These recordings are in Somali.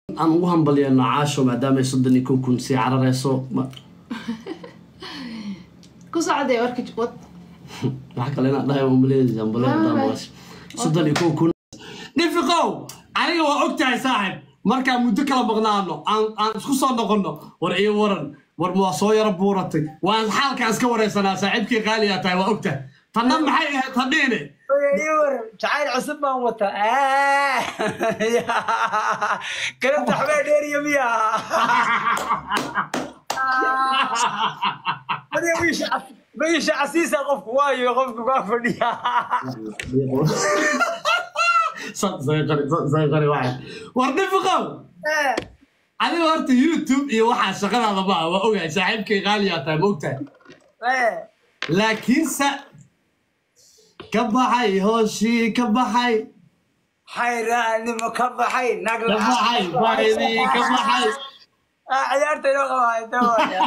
aan ugu hambalyeeno caasho maadaama ay soddon iyo kow kun sii carareyso ma- ku socday warka wad maxaa kale inaan dhahay umaleedaysa ambaleed soddon iyo kow kun dhifiqow aniga waa og tahay saaxib markaan muddo kala maqnaano aan aan isku soo noqonno war iyo waran war waa soo yaro buuratay waan xaalkaan iska wareysanaa saaxiibkii qaaliyaa tahay waa og tahay tanna maxay ahayd hadhiine jacayl cusub baan wataa kalanta xabee dheeriyo miya maisha casiisa qofku waayo qofku kaa fadhiya war dhifiqow adiga horta youtube iyo waxaa shaqadaada ma ah waa ogahay saaxiibkii qaaliyaa tahay ma og tahay laakiinse ka baxay hooshii ka baxay xayraanimo ka baxay nag ka baxay baydii ka baxay ciyaarta inoo qabaay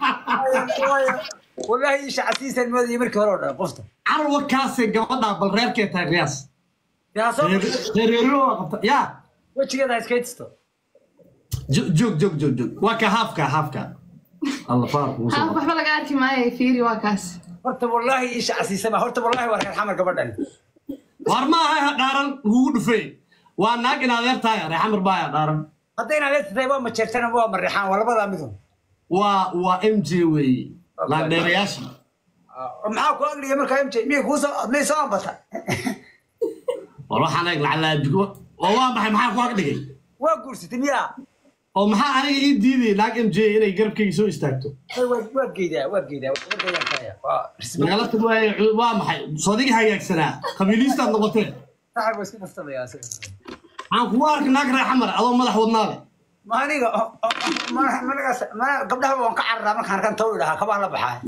wallahi isha casiisan moodaya markii hore oo dhan qofta carwa kaasee gabadhaa bal reerkee tahay riyaas yaa soo reereero waa qabta yaa wejigeeda ha iska tisto Jo- joog joog joog joog waa ka haafka haafka alla faarku ugu soo haa waxba laga arki maayo fiiri waa kaas horta wallahi isha casiisama horta wallahi waa reer xamar gabadhan war ma aha dhaaran lagugu dhufay waa naag in adeer tahay reexamar baaya dhaaran haddayna leeta tahay waa majeertana waa mareexaan waa labadaa midun waa waa m j weeye laagdheerayaasha maxaa ku agriya markaa mj miya kuusoo adlay soo ambata war waxaan eeg lacalaabigo oo waa maxay maxaa ku ag dhigay waa guursatay miya oo maxaa aniga ii diidayay naag m j inay garabkayga soo istaagto waa geedaa waa geedaa waa geedaa kaya waa rismi nagala tag waaye waa maxay soodiga hagaagsanaa qabiiliistaad noqoteen saxar waa iska naftamaya waxaan kugu arka naag reexamar adoo madax wadnaale ma aniga managaas mana gabdhaha waan ka cararaa markaan arkan taw idhahaa kabaa la baxaa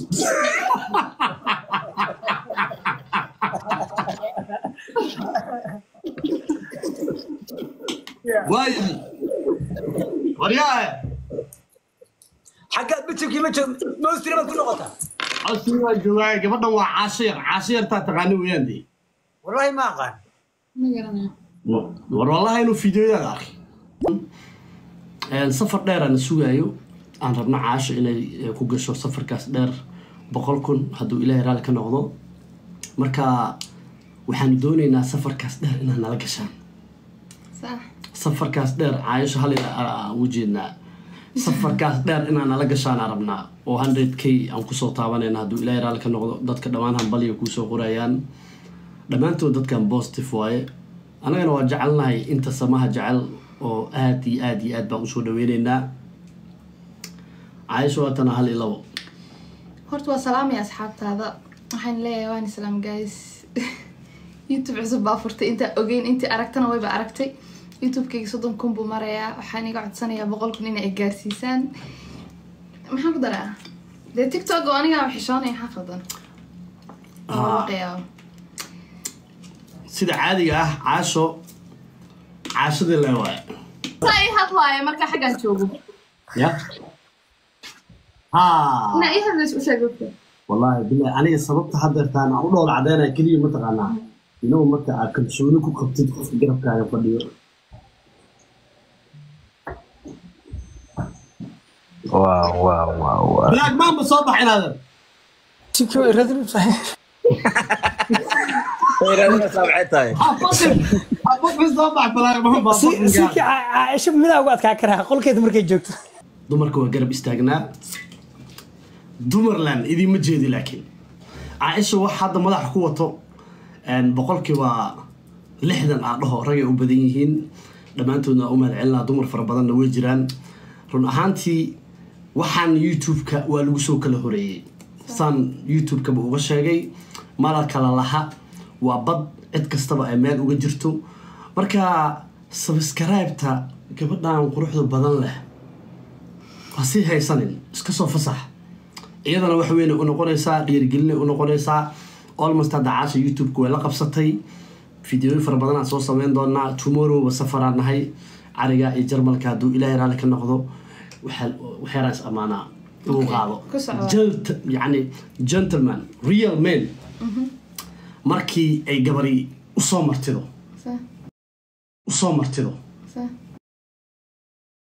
waayahay waryaahe xaggaad mitibkii ma joog mostri baad ku noqotaa codkii waa joogaaye gabadhan waa caasho yar caasho yartaa taqaani weeyaan dee wallahi ma aqaan ma garanayo war wallahi inuu fideoyada arkay safar dheer aan sugaayo aan rabno caasho inay eh, ku gasho safarkaas dheer boqol kun hadduu ilaahay raalli ka noqdo marka waxaanu doonaynaa safarkaas dheer inaad nala gashaan sax safarkaas dheer caayasho hal ugu jeednaa safarkaas dheer inaan nala gashaan rabnaa oo hundred k aan kusoo taabanayna hadduu ilaahay raalli ka noqdo dadka dhammaan hambaliga kuusoo qorayaan dhammaantood dadkan positive waaye annagana waa jecelnahay inta samaha jecel oo aad iyo aad iyo aad baan usoo dhaweyneynaa caayasho waatana hal iyo labo horta waa salaamaya asxaabtaada waxaan leeyahay waan islaam guys youtube cusub baa furtay intaa ogeyn intii aragtana wayba aragtay youtubekayga soddon kun buu marayaa waxaan iga codsanayaa boqol kun inay gaarsiisaan maxaan ku daraa dee tiktok oo anigaa xishoonaya maxaa qaldan Ah. waaqayaa sida caadiga ah caasho caashadii le waaye saa ii hadlaaya marka xaggaan joogo ya ha inaa ii hadlays u sheeg dadka wallaahi bilahi aniga sababta haddeertaan aan u dhowl cadeynaya keliya mataqaanaa inagu marka aad kalsooni ku qabtid qofka garabkaaga fadhiyo Wow, wow, wow, wow. black mamba soo bax inaadan xafadii soo bax black mamba sikii caaisho midaa ugu adkaa karaa qolkeeda markay joogto dumarka waa garab istaagnaa dumarland idiima jeedi laakiin caaisha wax hadda madaxa ku wato een, boqolkiiba lixdan aa dhaho ragay u badan yihiin dhammaantoodna waa u mahad celinaa dumar fara badanna way jiraan run ahaantii waxaan youtube-ka waa lagu soo kala horeeyey saan youtube-kaba uga sheegay mala kala laha waa bad cid kastaba ay meel uga jirto marka subscribe-ta gabadhan quruxda badan leh ha sii haysanin iska soo fasax iyadana wax weyn u noqonaysaa dhiirigelinay u noqonaysaa almost hadda caasha youtube-ka way la qabsatay fideoyin fara badan aan soo sameyn doonaa tomorrowba safaraan nahay cariga iyo jarmalka hadduu ilaahay raalli ka noqdo waxaa- waxyaaraa is ammaanaa inuu Okay, qaado ku socda. Gent- yacni gentleman real man markii ay gabari usoo martido Sa- usoo martido sa-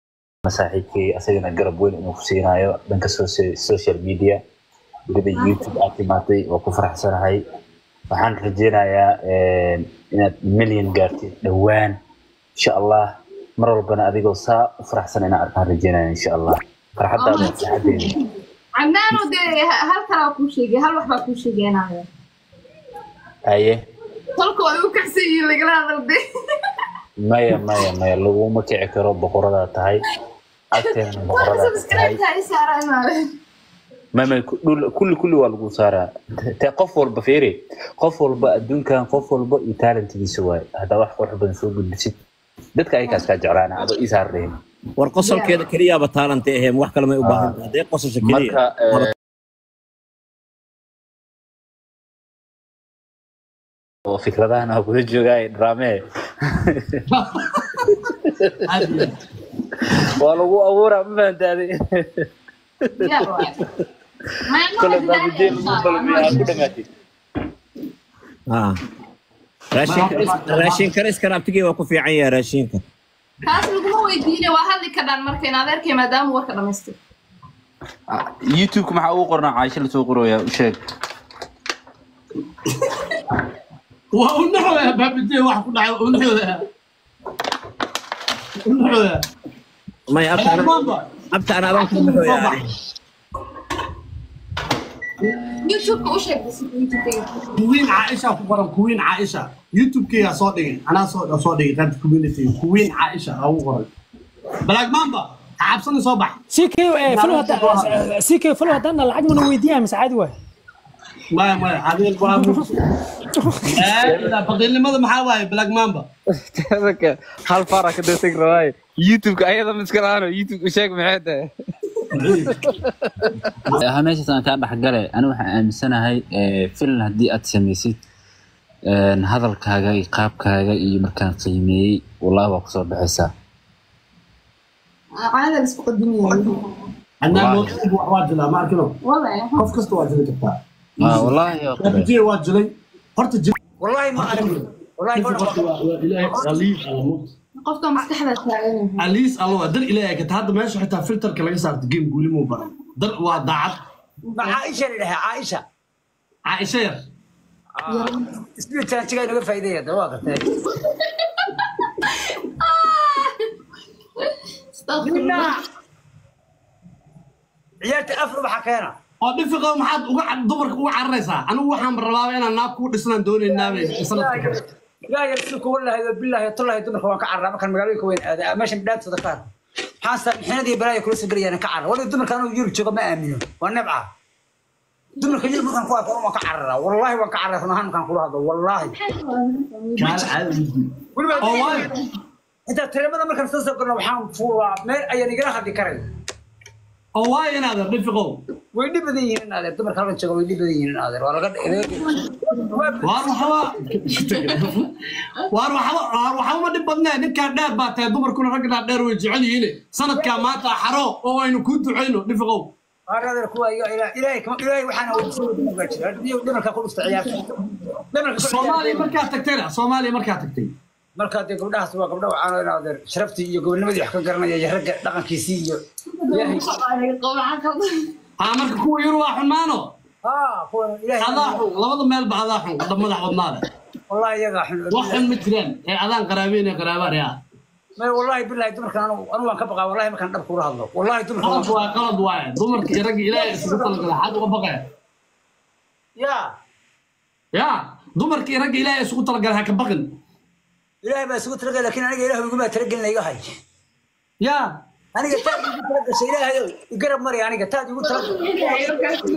saaxiibkay asagana garab weyn inuu ku siinayo dhanka soci- social media weliba youtube aad timaatay waa ku faraxsanahay waxaan rajeynayaa inaad million gaartid dhowaan insha allah mar walbana adigoo saa u faraxsan inaan arkaan rajeynaya insha allah farxaddaada waa farxadeeda canaano dee hal kalaa kuu sheegay hal wax baa kuu sheegeenaya haye tolka ay u kaxsan yihiin lagala hadal de maya maya maya laguma kici karo boqoradaa tahay agteena boqoradaa tahay subscribe-ka i saaranaale mama kulli kulli waa lagu saaraa te qof walba fiiri qof walba adduunkan qof walba iyo talentigiisa waaye haddaa wax qurux badan soo gudbisid dadka ayakaas kaa jeclaana adoo ii saarreyn war qosolkeeda keliyaaba taalanta aheen wax kale may u baahan tahay hadee qososha keliya marka eh, oo fikradahan ha kula joogaay dramee aad iyo aad. waa lagu abuuraa ma fahantaade diyaar waay kole baabijeen lagu balmiya aad ku dhamaatid Ah. raashin karis- raashin kariskana abtigey waa ku fiican yahay raashinka kaas laguma weydiine waa hadli ka dhan marka in adeerkay maadaama warka dhamaystay youtube-ka maxaa ugu qornaa caaisha lasoo qoraya u sheeg waa u naxwaya baabijee wax ku dhacay u naxwaya u naxwaya may abta ana- abta ana adaan kuma xooyaa youtube-ka u sheeg bas youtube-kayga kuwiin caaisha ku qoran kuwiin caaisha youtube-kayga soo dhigay anaa soo soo dhigay qaybta community kuwiin caaisha aa ugu qoran balaag maamba ha cabsani soo bax CK eh, follow hadda- CK follow haddaana lacag mana weydiiyaa mise caadi waay maya maya adil waa baqiilnimada maxaa waaye balaag maamba hal fara ka datag rabaaye youtube-ka ayada miskalaano youtube sheeg maxay tahay ha meeshaas aan kaa dhexgale ani waxaan aaminsanahay eh, filan haddii aad samaysid eh, hadalkaaga iyo qaabkaaga iyo markaan qiimeeyey wallahi waa kusoo baxaysaa caada la isku qadimaya anaa Wallaahi. moodaygu wax waa jilaa ma arkino wallahi qof kasta waa jili kartaa Ah, wallahi oo kale. baabijee waa jilay horta jil والله ما اعرف والله ما horta waa waa ilaahay aliis alla qofka maskaxda taagan yahay aliis alla waa dar ilaahay kata hadda meesha xitaa filterka laga saarta game guuli muu baran dar waa daacad مع عائشه اللي لها عائشه caaisha yar اسمي كان شيء نقول فايده ده واضح Astaghfirullah. عيالتي افرض حكينا oo dhifiqo maxaad uga cad- dumarka uga cararaysaa anigu waxaan rabaaba inaan naag kuu dhisnaan doonaynaabay sanadka لا يرسلك والله بالله طلع يدمر وان كعر ما كان مقاليك وين هذا ماشي بدات صدقات حاسه حين دي بلاي كل سجري انا كعر ولا الدمر كانوا يجيب شغل ما امنوا والنبعه الدمر كان يجيب كان كوا وان كعر والله وان كعر فنهان كان كل هذا والله kaal caadi oo waayo انت ترى ما مركز تصدق وحام فوا ما اي نقرا هذه كري oo waayo inaadan dhifiqow ويدي بدين هذا الدمر كان شغل ويدي بدين هذا ولا قد waar waxba waar waxba waar waxba ma dhib badnee ninkaan dheer baa tahay dumarkuna ragga dheer way jecel yihiin sanadkaa maanta xaro oo aynu kuu ducayno dhifiqow هذا كوا الى الهي كما الهي وحنا دمر كان كل استعياف دمر soomaaliya markaad tagtayna soomaaliya markaad tagtay markaa dee gabdhahaas waa gabdho waxaan inaa adeer sharaftii iyo gobonimadii wax ka garanaya iyo ragga dhaqankiisii iyo ilaahay aa marka kuwa yar waa xumaano haa kuwan ilaahay adaa xun labada meelba adaa xun wadda madax wadnaada wallahi iyagaa xun wax xun ma jiraan ee adaan qaraabeyn ee qaraabaan yaa may wallahi billahi dumarkan anu anu waan ka baqaa wallahi markaan dhab kula hadlo wallahi dumarkan qalad waan waaye qalad waaye dumarka iyo ragga ilaahay isugu talagala xaad uga baqaya yaa ya dumarka iyo ragga ilaahay isugu talagala ha ka baqin ilaahay baa isugu talagalay laakiin aniga ilaahay iguma talagelin iga hay ya aniga taad igu talagashay ilaahay igarab mari aniga taad igu talagashay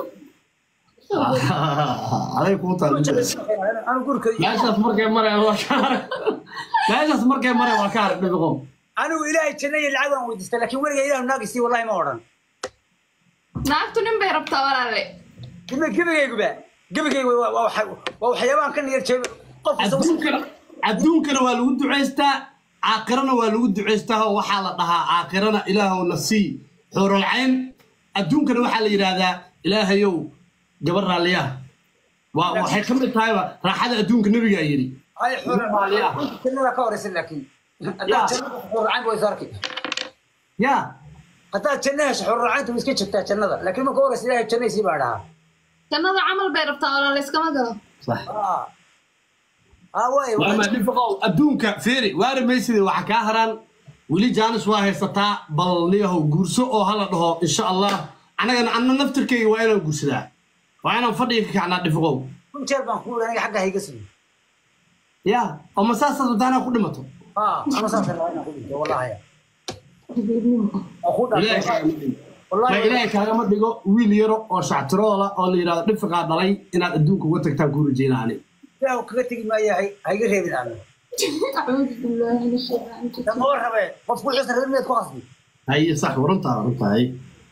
aday kuu taal anu gurka meeshaas markay mareen waa ka arag meeshaas markay mareen waa ka arag dhibiqo anigu ilaahay janna iyo lacag waan weydiistay laakiin weliga ilaahu naagisii wallahi ma odhan naagtu nin bay rabtaa walaale gebe gebigayguba gebigaygu waa waa waxa- waa waxyaabaan ka niyad jeeb qof kasta adduunkana adduunkana waa lagu ducaystaa caaqirana waa lagu ducaystaa oo waxaa la dhahaa caaqirana ilaahowna sii xoorolcayn adduunkana waxaa la yidhaahdaa ilaahayow gabar raalliyaha waa waxay ka mid tahayba raaxada adduunka nebigaa yidhi هاي حور Soomaaliya. جنة كورس لكن جنة حور عين بوي صاركي ya haddaad janno hesho xurracaynta way iska jirtaa jannada laakiin marka horeysa ilaahay jannaysii baa dhahaa jannada camal bay rabtaa oo layskama galo sax Ah. ah waay waama dhifaqow adduunka feeri waari maysida waxa kaa haraan weli jaanis waa haysataa bal niyahow guurso oo hala dhaho insha allah anagana anna naftirkayga waa inaan guursadaa waa inaan fadhiga ka kacnaa dhifaqow kun jeer baan ku uri aniga xagga hayga siiyo ya oo ma saasaad wadaanaa ku dhimato ah ama saasa rabaa inaan ku dhinto wallahi waa ku ilaahay dhaartay kaagama dhigo ma wallahi ilaahay kaagama dhigo wiil yaro oo shactiroola oo la yidhahdo dhifaqaa dhalay inaad adduunka uga tagtaan kuu rajayna ani ilaah kaga tegi maayo hay- hayga reebin aamin acuudu billaahi min ashaytaani rajiim dama war rabe qofku wuxuusan rabin inaad ku qasbi haye sax waruntaa waruntahay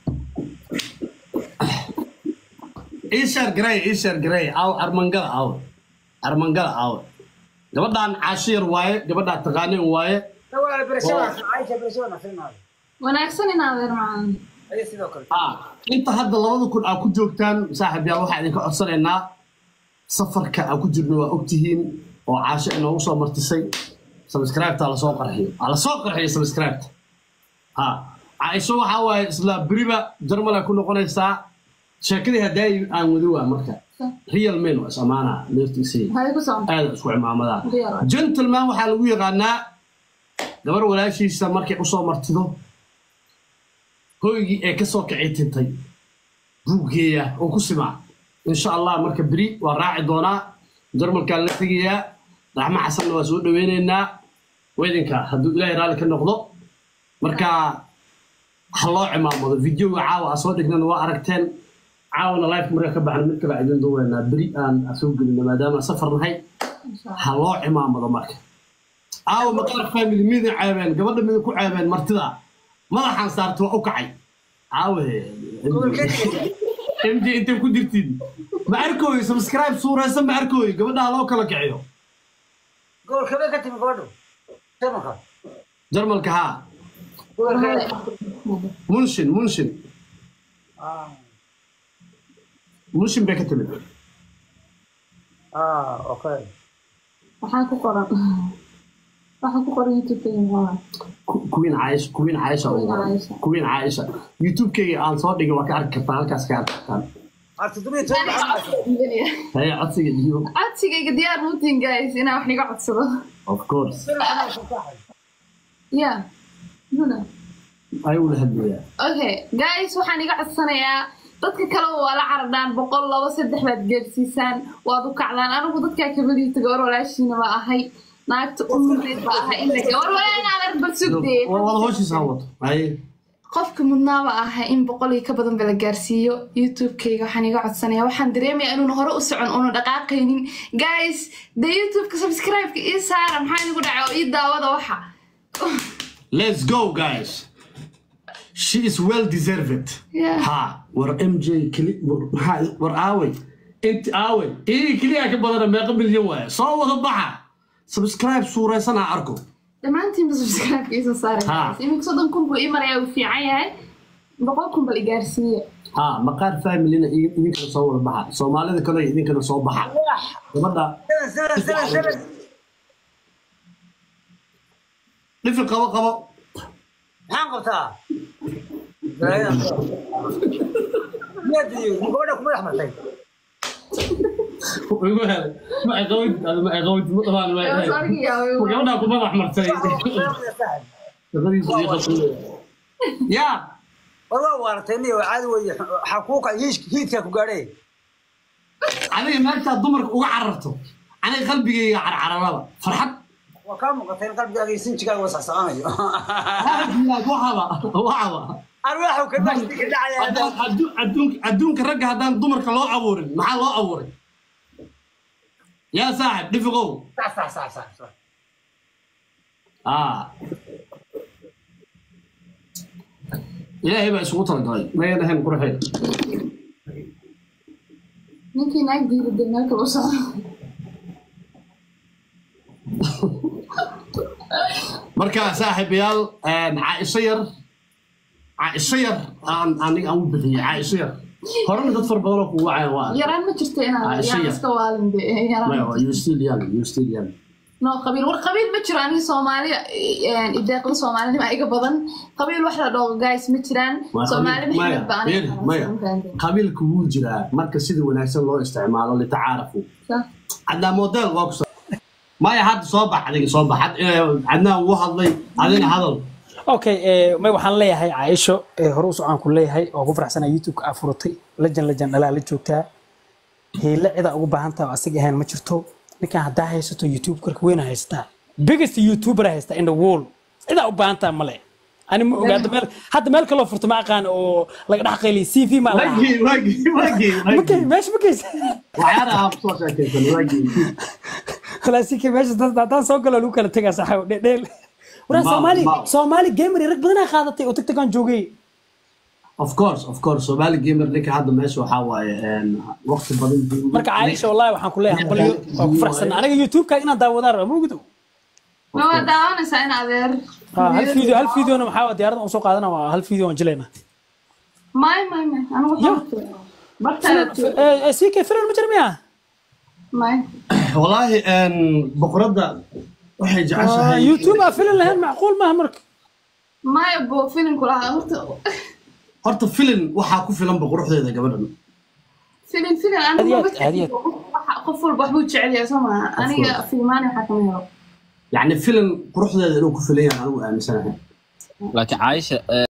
ishar garay ishar garay aw armangala aw armangala aw gabadhaan caashiyar waaye gabadhaa taqaaneen waaye walaal berashadaas caaisha berashada nafsinaada wanaagsan inaad reer macaan ayo sidoo kale ah inta hadda labada kun aa ku joogtaan saaxiib yaal waxaa idinka codsanaynaa safarka aan ku jirno waa ogtihiin oo caasho inoogu soo martisay subscribe-ta lasoo qarxiyo aa lasoo qarxiyo subscribe-ta ha caaisho waxaa waaye isla beriba jarmal ay ku noqonaysaa sheekadii hadaayi aan wadi waa marka real men waa is amaanaa neeftiisii hay ku socon aada isku cimaamadaa Diyaar. gentleman waxaa lagu yaqaanaa gabar walaashiisa markay usoo martido hoygii ee kasoo kicay tintay buuggeeya oo ku simaa insha allah marka beri waa raaci doonaa jarmalkaan la tegayaa raxmo xasanna waa soo dhaweyneynaa weydinka hadduu ilaahay raalli ka noqdo marka ha loo cimaamado videoga caawa aa soo dhignana waa aragteen caawana life markaa ka baxna mid kale idin duweynaa beri aan soo gelino maadaama safar nahay ha loo cimaamado marka aawo maqaar family midin ceebeen gabadha midin ku ceebeen martida madaxaan saarta waa u kacay aawe mj intay ku jirtiin ma arkooyo subscribe suuraysan ma arkooyo gabadha ha loo kala kiciyo gobolkabay ka timi gabadhu jarmalka jarmalka haa gobolkabay munshin munshin ah munshin bay ka timid ah okay waxaa ku qoran waxaa ku qoran youtube-kayga maxaa Ku- kuwiin caaisha kuwiin caaisha ugu Kuwiin qoran. Caaisha. kuwiin caaisha youtube-kayga aan soo dhigay waa ka arki kartaan halkaas ka arki kartaan arti dumiya toban maxaa haya codsiga iyo codsigayga diyaar muutiin guys inaan wax niga codsado of course ya Nuna. ayuu la hadlayaa okay guys waxaan iga codsanayaa dadka kale waa la caradaan boqol labo saddex baad geersiisaan waad u kacdaan anigu dadkaa kabadiita gabar walaashiina baa ahay naagta umudeed baa ahay in la war walaalaadan bal sugdee waa wada howshiisa ha wato haye qofka mudnaaba ahay in boqol iyo ka badan ba la gaarsiiyo youtube-kayga waxaan iga codsanayaa waxaan dareemayaa inuuna hore u socon una dhaqaaqaynin guys dee youtube-ka subscribe-ka ii saara maxaa igu dhaca oo ii daawada waxa let's go guys she is well deserved Yeah. ha war mj keli war- maxaa war aaway inti aaway ii keliya ka badana meeqa milyan waaye soo wada baxa subscribe suuraysan ha arko dhammaantiinba subscribe-ka ii soo saara Ha. guys iminka soddon kun buu ii marayaa uu fiican yahay boqol kun bal i gaarsiiye ha maqaar familina i- idinkana soo wada baxa soomaalida kale idinkana soo baxa gabadha seven seven seven dhifi qabo qabo maxaan qabtaa miyaadiyo gabadha ku madax martay igu helay ma ay qawantid ada ma ay qawantid ma dhabaan ma ay Waa soo helay. arkayaa, waa- gabadhaa ku madax martay shaqadiisa ii qabtay yaa war waa waaratay niyo caadi weye waxaa kuu kac hiidkaa ku gaadhay aniga meeshaa dumarka uga cararto aniga qalbigayga carcararaba farxad waa kaa muuqatay in qalbigaaga iyo sinjigaaga wasaqsaqanayo aadiyaad waxaba waxaba arwaaxu ka baxdi ka dhacaya Haddaan addu- adduunka adduunka ragga haddaan dumarka loo abuurin maxaa loo abuuray yaa saaxib dhifiqow sax sax sax sax sax ah ilaahay baa isugu talagalay mayan ahayn qurxeed ninkii naag diida dee meel kale u socdo marka saaxiibayaal caaisho yar caaisho yar aan aniga aan u bixiyey caaisho yar horena dad fara badan oo kugu wacaya waa yaraan ma jirto inaad Ah, yaan shaya. iska waalin dee yaraan maya ma waa you still young you still young no qabiil war qabiil ma jiro aniga soomaaliya ideeqda soomaalinima iga badan qabiil wax la dhoogo guys ma jiraan soomaali maxamed ba maya maya qabiilku wuu jiraa marka sida wanaagsan loo isticmaalo litacaarafu cadnaa model waa ku maya hadda soo bax adiga soo bax Had- eh, cadnaa wuu hadlay adina hadal okay eh, may waxaan leeyahay caaisho eh, hore u socon ku leeyahay oo ku faraxsanaa youtube-ka aa furatay lajan lajan dhalaa la joogtaa hiile cidaa ugu baahan taha oo asiga ahayn ma jirto ninkan haddaa haysato youtube karka weyna haysataa biggest youtuber haysta in the world cidaa u baahan taha male ani ma oga hadda meel hadda meel kaloo furto ma aqaan oo laga dhex qayliy c v ma laha wagi wagi wagi makay meesha makaysa waxyaalaha kusoo sheekaysan wagi walaasike meesha dad haddaan soo galo lagu kala tegaa saxaw dheel waraa Ma- soomaali ma- soomaali gamer rag badanaa qaadatay oo tagtagaan joogay of course of course somali gamer ninka hadda meesha waxaa waaye een, waqti badan joogo. marka caaisha wallahi waxaan ku leeyahay balyo waa ku faraxsanaa aniga youtube-ka inaan daawadaan raba mugdo ma waa daawanaysaa in adeer hal video hal videona maxaa waa diyaarada aan soo qaadana waa hal video aan jilayna may may may anigu Yo. bartaa ck filan ma jira miya may wallaahi een, boqoradda waxay jeceshahay youtube aa filan lahayn macquul maaha marka may bo filimku lahaa horta horta filin waxaa ku filan boqoruxdeeda gabadhan filim filim anigu Aad iyo maba aad, aad iyo jecel. Waxa- qof walba waxbuu jecel yahay soo maha aniga filmaani waxaa kama helo yacni filin quruxdeeda inuu ku filan yahay anigu aaminsanahay laakiin caaisha